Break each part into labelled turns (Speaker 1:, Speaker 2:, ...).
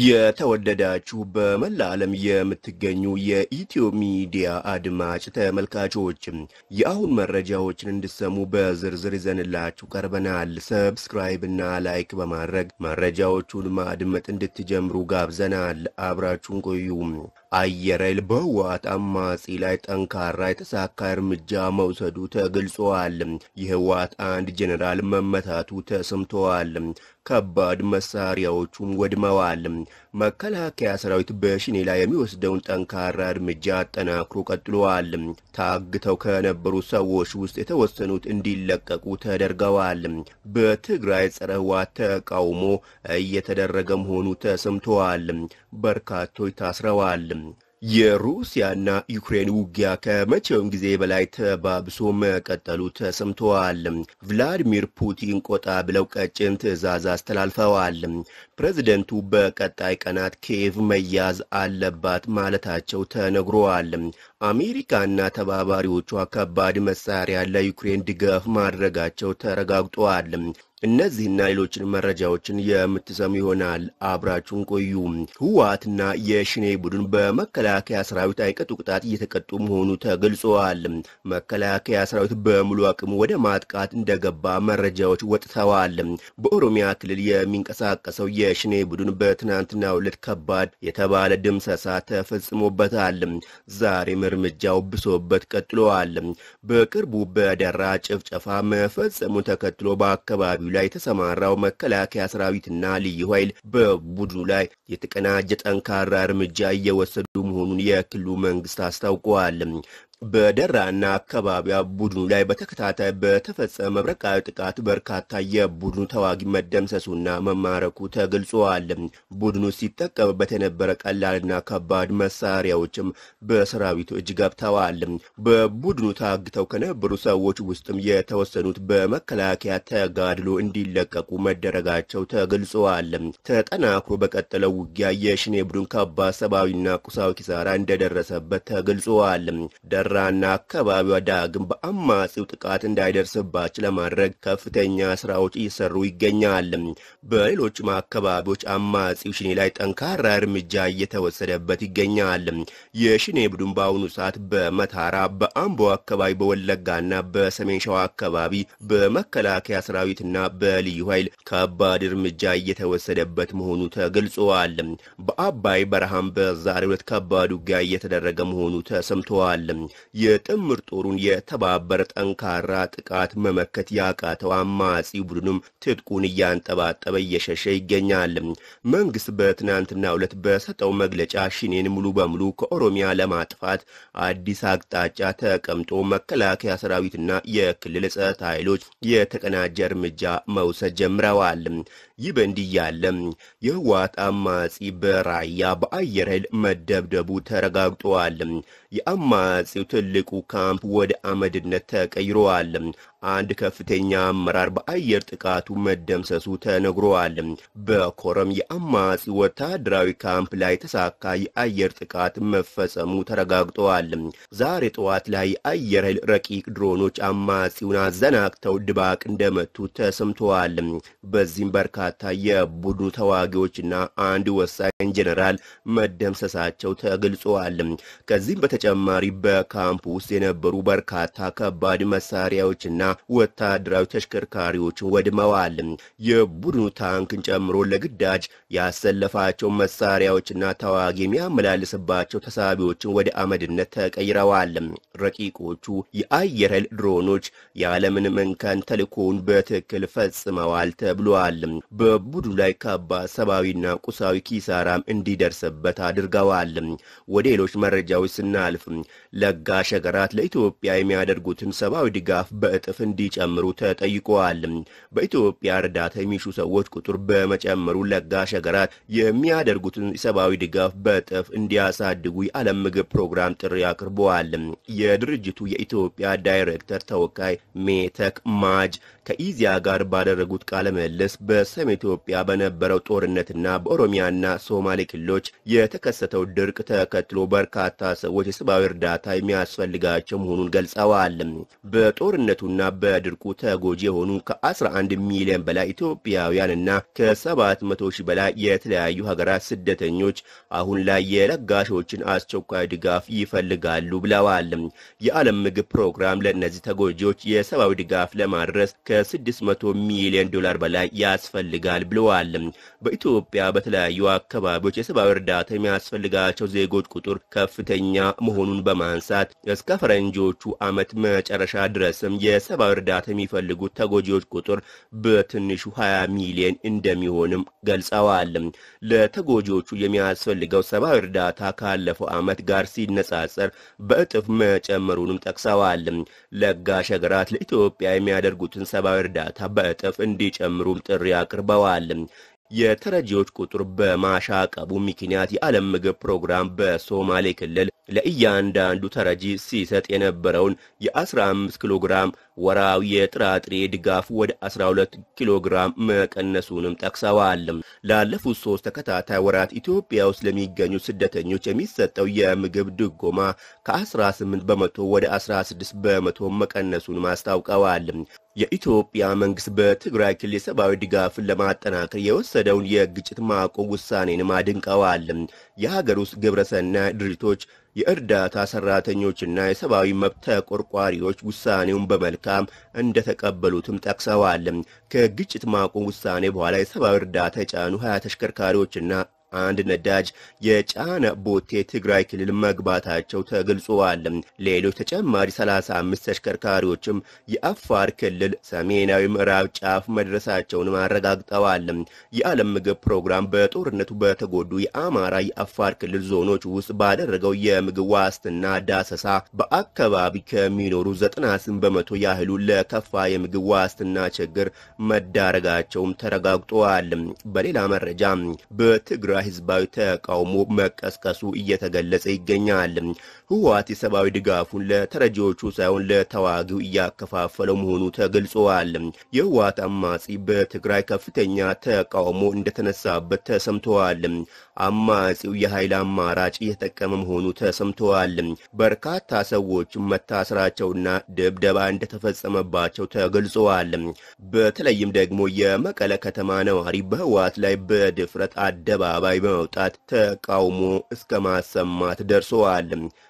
Speaker 1: የተወደዳችሁ በመላ ዓለም የምትገኙ የኢትዮ ሚዲያ አድማጭ ተመልካቾች የአሁን መረጃዎችን እንድሰሙ በዝርዝር ይዘንላችሁ ቀርበናል። ሰብስክራይብ እና ላይክ በማድረግ መረጃዎቹን ማድመጥ እንድትጀምሩ ጋብዘናል። አብራችሁን ቆዩ። አየር ኃይል በህወሓት አማጺ ላይ ጠንካራ የተሳካ እርምጃ መውሰዱ ተገልጿል። የህወሓት አንድ ጄኔራል መመታቱ ተሰምተዋል። ከባድ መሳሪያዎቹም ወድመዋል። መከላከያ ሰራዊት በሽኔ ላይ የሚወስደውን ጠንካራ እርምጃ አጠናክሮ ቀጥሏል። ታግተው ከነበሩ ሰዎች ውስጥ የተወሰኑት እንዲለቀቁ ተደርገዋል። በትግራይ ጸረ ህወሓት ተቃውሞ እየተደረገ መሆኑ ተሰምተዋል። በርካቶች ታስረዋል። የሩሲያና ዩክሬን ውጊያ ከመቼውም ጊዜ በላይ ተባብሶ መቀጠሉ ተሰምተዋል። ቭላዲሚር ፑቲን ቆጣ ብለው ቀጭን ትዕዛዝ አስተላልፈዋል። ፕሬዝደንቱ በቀጣይ ቀናት ኪየቭ መያዝ አለባት ማለታቸው ተነግሯል። አሜሪካና ተባባሪዎቿ ከባድ መሳሪያ ለዩክሬን ድጋፍ ማድረጋቸው ተረጋግጧል። እነዚህና ሌሎችን መረጃዎችን የምትሰሙ ይሆናል። አብራችሁን ቆዩ። ህወሓትና የሽኔ ቡድን በመከላከያ ሰራዊት አይቀጡ ቅጣት እየተቀጡ መሆኑ ተገልጸዋል። መከላከያ ሰራዊት በሙሉ አቅሙ ወደ ማጥቃት እንደገባ መረጃዎች ወጥተዋል። በኦሮሚያ ክልል የሚንቀሳቀሰው የሽኔ ቡድን በትናንትናው ዕለት ከባድ የተባለ ድምሰሳ ተፈጽሞበታል። ዛሬም እርምጃው ብሶበት ቀጥለዋል። በቅርቡ በደራ ጭፍጨፋ መፈጸሙን ተከትሎ በአካባቢው ላይ የተሰማራው መከላከያ ሰራዊትና ልዩ ኃይል በቡድኑ ላይ የተቀናጀ ጠንካራ እርምጃ እየወሰዱ መሆኑን የክልሉ መንግስት አስታውቀዋል። በደራና አካባቢያ ቡድኑ ላይ በተከታታይ በተፈጸመ መብረቃዊ ጥቃት በርካታ የቡድኑ ተዋጊ መደምሰሱና መማረኩ ተገልጿል። ቡድኑ ሲጠቀምበት የነበረ ቀላልና ከባድ መሳሪያዎችም በሰራዊቱ እጅ ገብተዋል። በቡድኑ ታግተው ከነበሩ ሰዎች ውስጥም የተወሰኑት በመከላከያ ተጋድሎ እንዲለቀቁ መደረጋቸው ተገልጸዋል። ተጠናክሮ በቀጠለው ውጊያ የሽኔ ቡድን ከባድ ሰብአዊና ቁሳዊ ኪሳራ እንደደረሰበት ተገልጸዋል። ራና አካባቢዋ ዳግም በአማጺው ጥቃት እንዳይደርስባቸው ለማድረግ ከፍተኛ ስራዎች እየሰሩ ይገኛል። በሌሎችም አካባቢዎች አማጺው ሽኔ ላይ ጠንካራ እርምጃ እየተወሰደበት ይገኛል። የሽኔ ቡድን በአሁኑ ሰዓት በመታራ፣ በአምቦ አካባቢ፣ በወለጋና በሰሜን ሸዋ አካባቢ በመከላከያ ሰራዊትና በልዩ ኃይል ከባድ እርምጃ እየተወሰደበት መሆኑ ተገልጸዋል። በአባይ በረሃም በዛሬው ዕለት ከባድ ውጊያ እየተደረገ መሆኑ ተሰምተዋል። የጥምር ጦሩን የተባበረ ጠንካራ ጥቃት መመከት ያቃተው አማጺ ቡድኑም ትጥቁን እያንጠባጠበ እየሸሸ ይገኛል። መንግስት በትናንትናው ዕለት በሰጠው መግለጫ ሽኔን ሙሉ በሙሉ ከኦሮሚያ ለማጥፋት አዲስ አቅጣጫ ተቀምጦ መከላከያ ሰራዊትና የክልል ጸጥታ ኃይሎች የተቀናጀ እርምጃ መውሰድ ጀምረዋል። ይህ በእንዲህ ያለ የህወሓት አማጺ በራያ በአየር ኃይል መደብደቡ ተረጋግጧል። የአማጺው ትልቁ ካምፕ ወደ አመድነት ተቀይሯል። አንድ ከፍተኛ አመራር በአየር ጥቃቱ መደምሰሱ ተነግሯል። በኮረም የአማጺ ወታደራዊ ካምፕ ላይ የተሳካ የአየር ጥቃት መፈጸሙ ተረጋግጠዋል። ዛሬ ጠዋት ላይ የአየር ኃይል ረቂቅ ድሮኖች አማጺውን አዘናግተው ድባቅ እንደመቱ ተሰምተዋል። በዚህም በርካታ የቡድኑ ተዋጊዎችና አንድ ወሳኝ ጄኔራል መደምሰሳቸው ተገልጸዋል። ከዚህም በተጨማሪ በካምፕ ውስጥ የነበሩ በርካታ ከባድ መሳሪያዎችና ወታደራዊ ተሽከርካሪዎችን ወድመዋል። የቡድኑ ታንክን ጨምሮ ለግዳጅ ያሰለፋቸው መሳሪያዎችና ተዋጊ የሚያመላልስባቸው ተሳቢዎችን ወደ አመድነት ተቀይረዋል። ረቂቆቹ የአየር ኃይል ድሮኖች ያለምንም እንከን ተልእኮውን በትክክል ፈጽመዋል ተብሏል። በቡድኑ ላይ ከባድ ሰብአዊና ቁሳዊ ኪሳራም እንዲደርስበት አድርገዋል። ወደ ሌሎች መረጃዎች ስናልፍ ለጋሽ ሀገራት ለኢትዮጵያ የሚያደርጉትን ሰብአዊ ድጋፍ በእጥፍ እንዲጨምሩ ተጠይቀዋል። በኢትዮጵያ እርዳታ የሚሹ ሰዎች ቁጥር በመጨመሩ ለጋሽ ሀገራት የሚያደርጉትን ሰብአዊ ድጋፍ በእጥፍ እንዲያሳድጉ የዓለም ምግብ ፕሮግራም ጥሪ አቅርበዋል። የድርጅቱ የኢትዮጵያ ዳይሬክተር ተወካይ ሜተክ ማጅ ከኢዚያ ጋር ባደረጉት ቃለ ምልልስ በሰሜን ኢትዮጵያ በነበረው ጦርነትና በኦሮሚያና ሶማሌ ክልሎች የተከሰተው ድርቅ ተከትሎ በርካታ ሰዎች የሰብአዊ እርዳታ የሚያስፈልጋቸው መሆኑን ገልጸዋል። በጦርነቱና በድርቁ ተጎጂ የሆኑ ከ11 ሚሊዮን በላይ ኢትዮጵያውያን እና ከ700 ሺህ በላይ የተለያዩ ሀገራት ስደተኞች አሁን ላይ የለጋሾችን አስቸኳይ ድጋፍ ይፈልጋሉ ብለዋል። የዓለም ምግብ ፕሮግራም ለእነዚህ ተጎጂዎች የሰብአዊ ድጋፍ ለማድረስ ከ600 ሚሊዮን ዶላር በላይ ያስፈልጋል ብለዋል። በኢትዮጵያ በተለያዩ አካባቢዎች የሰብአዊ እርዳታ የሚያስፈልጋቸው ዜጎች ቁጥር ከፍተኛ መሆኑን በማንሳት እስከ ፈረንጆቹ ዓመት መጨረሻ ድረስም የሰብአዊ እርዳታ የሚፈልጉት ተጎጂዎች ቁጥር በትንሹ 20 ሚሊዮን እንደሚሆንም ገልጸዋል። ለተጎጂዎቹ የሚያስፈልገው ሰብአዊ እርዳታ ካለፈው ዓመት ጋር ሲነጻጸር በእጥፍ መጨመሩንም ጠቅሰዋል። ለጋሽ ሀገራት ለኢትዮጵያ የሚያደርጉትን ሰብአዊ እርዳታ በእጥፍ እንዲጨምሩም ጥሪ አቅርበዋል። የተረጂዎች ቁጥር በማሻቀቡ ምክንያት የዓለም ምግብ ፕሮግራም በሶማሌ ክልል ለእያንዳንዱ ተረጂ ሲሰጥ የነበረውን የ15 ኪሎ ግራም ወራዊ የጥራጥሬ ድጋፍ ወደ 12 ኪሎ ግራም መቀነሱንም ጠቅሰዋል። ላለፉት ሶስት ተከታታይ ወራት ኢትዮጵያ ውስጥ ለሚገኙ ስደተኞች የሚሰጠው የምግብ ድጎማ ከ18 በመቶ ወደ 16 በመቶ መቀነሱንም አስታውቀዋል። የኢትዮጵያ መንግስት በትግራይ ክልል የሰብአዊ ድጋፍን ለማጠናከር የወሰደውን የግጭት ማቆም ውሳኔንም አድንቀዋል። የሀገር ውስጥ ግብረሰናይ ድርጅቶች የእርዳታ ሰራተኞችና የሰብአዊ መብት ተቆርቋሪዎች ውሳኔውን በመልካም እንደተቀበሉትም ጠቅሰዋል። ከግጭት ማቆም ውሳኔ በኋላ የሰብአዊ እርዳታ የጫኑ ሀያ ተሽከርካሪዎችና አንድ ነዳጅ የጫነ ቦቴ ትግራይ ክልል መግባታቸው ተገልጿል። ሌሎች ተጨማሪ 35 ተሽከርካሪዎችም የአፋር ክልል ሰሜናዊ ምዕራብ ጫፍ መድረሳቸውንም አረጋግጠዋል። የዓለም ምግብ ፕሮግራም በጦርነቱ በተጎዱ የአማራ፣ የአፋር ክልል ዞኖች ውስጥ ባደረገው የምግብ ዋስትና ዳሰሳ በአካባቢ ከሚኖሩ 98 በመቶ ያህሉ ለከፋ የምግብ ዋስትና ችግር መዳረጋቸውም ተረጋግጧል። በሌላ መረጃ በትግራይ ህዝባዊ ተቃውሞ መቀስቀሱ እየተገለጸ ይገኛል። ህወሓት የሰብአዊ ድጋፉን ለተረጂዎቹ ሳይሆን ለተዋጊው እያከፋፈለው መሆኑ ተገልጿል። የህወሓት አማጺ በትግራይ ከፍተኛ ተቃውሞ እንደተነሳበት ተሰምተዋል። አማጺው የኃይል አማራጭ እየተጠቀመ መሆኑ ተሰምተዋል። በርካታ ሰዎች መታሰራቸውና ድብደባ እንደተፈጸመባቸው ተገልጸዋል። በተለይም ደግሞ የመቀለ ከተማ ነዋሪ በህወሓት ላይ በድፍረት አደባባይ በመውጣት ተቃውሞ እስከ ማሰማት ደርሰዋል።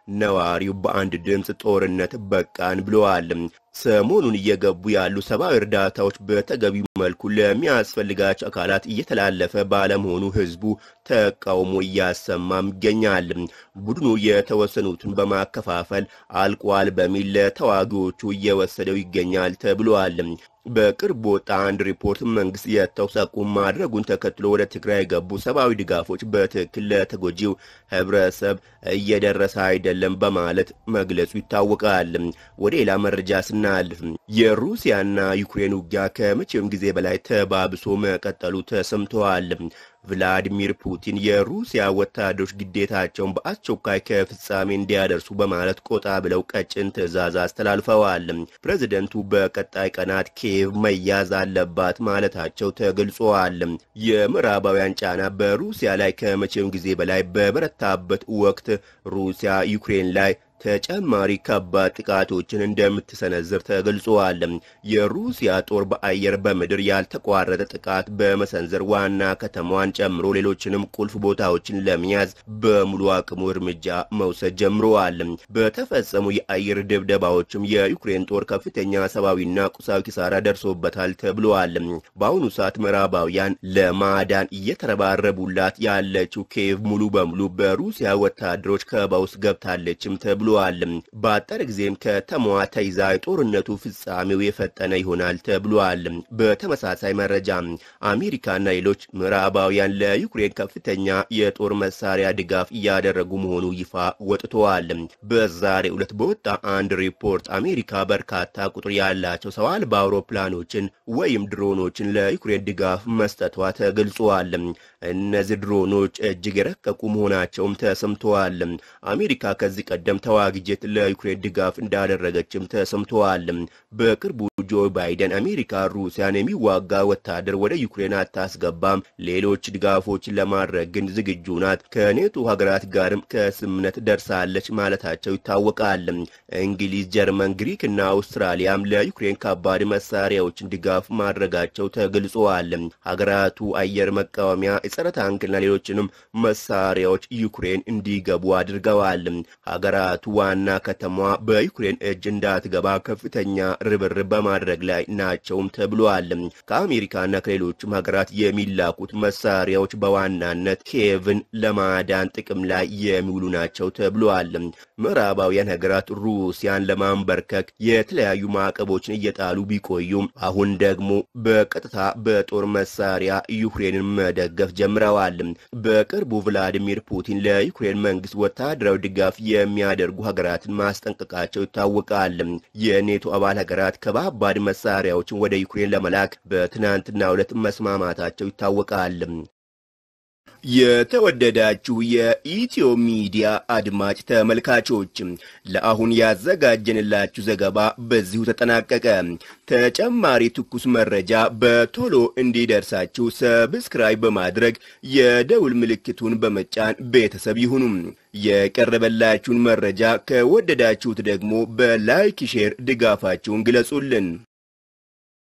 Speaker 1: ነዋሪው በአንድ ድምፅ ጦርነት በቃን ብለዋል። ሰሞኑን እየገቡ ያሉ ሰብአዊ እርዳታዎች በተገቢው መልኩ ለሚያስፈልጋቸው አካላት እየተላለፈ ባለመሆኑ ህዝቡ ተቃውሞ እያሰማም ይገኛል። ቡድኑ የተወሰኑትን በማከፋፈል አልቋል በሚል ለተዋጊዎቹ እየወሰደው ይገኛል ተብሏል። በቅርብ ወጣ አንድ ሪፖርት መንግስት የተኩስ አቁም ማድረጉን ተከትሎ ወደ ትግራይ የገቡ ሰብአዊ ድጋፎች በትክክል ለተጎጂው ህብረተሰብ እየደረሰ አይደለም በማለት መግለጹ ይታወቃል። ወደ ሌላ መረጃ ስናልፍ የሩሲያና ዩክሬን ውጊያ ከመቼውም ጊዜ በላይ ተባብሶ መቀጠሉ ተሰምተዋል። ቭላዲሚር ፑቲን የሩሲያ ወታደሮች ግዴታቸውን በአስቸኳይ ከፍጻሜ እንዲያደርሱ በማለት ቆጣ ብለው ቀጭን ትዕዛዝ አስተላልፈዋል። ፕሬዚደንቱ በቀጣይ ቀናት ኪየቭ መያዝ አለባት ማለታቸው ተገልጿል። የምዕራባውያን ጫና በሩሲያ ላይ ከመቼውም ጊዜ በላይ በበረታበት ወቅት ሩሲያ ዩክሬን ላይ ተጨማሪ ከባድ ጥቃቶችን እንደምትሰነዝር ተገልጿል። የሩሲያ ጦር በአየር በምድር ያልተቋረጠ ጥቃት በመሰንዘር ዋና ከተማዋን ጨምሮ ሌሎችንም ቁልፍ ቦታዎችን ለመያዝ በሙሉ አቅሙ እርምጃ መውሰድ ጀምረዋል። በተፈጸሙ የአየር ድብደባዎችም የዩክሬን ጦር ከፍተኛ ሰብአዊና ቁሳዊ ኪሳራ ደርሶበታል ተብለዋል። በአሁኑ ሰዓት ምዕራባውያን ለማዳን እየተረባረቡላት ያለችው ኪየቭ ሙሉ በሙሉ በሩሲያ ወታደሮች ከበባ ውስጥ ገብታለችም ተብሎ ብሏል። በአጠር ጊዜም ከተማዋ ተይዛ የጦርነቱ ፍጻሜው የፈጠነ ይሆናል ተብሏል። በተመሳሳይ መረጃ አሜሪካና ሌሎች ምዕራባውያን ለዩክሬን ከፍተኛ የጦር መሳሪያ ድጋፍ እያደረጉ መሆኑ ይፋ ወጥተዋል። በዛሬው ዕለት በወጣ አንድ ሪፖርት አሜሪካ በርካታ ቁጥር ያላቸው ሰው አልባ አውሮፕላኖችን ወይም ድሮኖችን ለዩክሬን ድጋፍ መስጠቷ ተገልጿል። እነዚህ ድሮኖች እጅግ የረቀቁ መሆናቸውም ተሰምተዋል። አሜሪካ ከዚህ ቀደም ተዋ ተዋጊ ጄት ለዩክሬን ድጋፍ እንዳደረገችም ተሰምተዋል። በቅርቡ ጆ ባይደን አሜሪካ ሩሲያን የሚዋጋ ወታደር ወደ ዩክሬን አታስገባም፣ ሌሎች ድጋፎችን ለማድረግ ግን ዝግጁ ናት፣ ከኔቶ ሀገራት ጋርም ከስምምነት ደርሳለች ማለታቸው ይታወቃል። እንግሊዝ፣ ጀርመን፣ ግሪክ እና አውስትራሊያም ለዩክሬን ከባድ መሳሪያዎችን ድጋፍ ማድረጋቸው ተገልጸዋል። ሀገራቱ አየር መቃወሚያ፣ የጸረ ታንክና ሌሎችንም መሳሪያዎች ዩክሬን እንዲገቡ አድርገዋል። ሀገራቱ ዋና ከተማዋ በዩክሬን እጅ እንዳትገባ ከፍተኛ ርብርብ በማድረግ ላይ ናቸውም ተብሏል። ከአሜሪካና ከሌሎችም ሀገራት የሚላኩት መሳሪያዎች በዋናነት ኪየቭን ለማዳን ጥቅም ላይ የሚውሉ ናቸው ተብሏል። ምዕራባውያን ሀገራት ሩሲያን ለማንበርከክ የተለያዩ ማዕቀቦችን እየጣሉ ቢቆዩም አሁን ደግሞ በቀጥታ በጦር መሳሪያ ዩክሬንን መደገፍ ጀምረዋል። በቅርቡ ቭላዲሚር ፑቲን ለዩክሬን መንግስት ወታደራዊ ድጋፍ የሚያደርጉ ሀገራትን ማስጠንቀቃቸው ይታወቃል። የኔቶ አባል ሀገራት ከባባድ መሳሪያዎችን ወደ ዩክሬን ለመላክ በትናንትናው ዕለት መስማማታቸው ይታወቃል። የተወደዳችሁ የኢትዮ ሚዲያ አድማጭ ተመልካቾች ለአሁን ያዘጋጀንላችሁ ዘገባ በዚሁ ተጠናቀቀ። ተጨማሪ ትኩስ መረጃ በቶሎ እንዲደርሳችሁ ሰብስክራይብ በማድረግ የደውል ምልክቱን በመጫን ቤተሰብ ይሁኑ። የቀረበላችሁን መረጃ ከወደዳችሁት ደግሞ በላይክ ሼር ድጋፋችሁን ግለጹልን።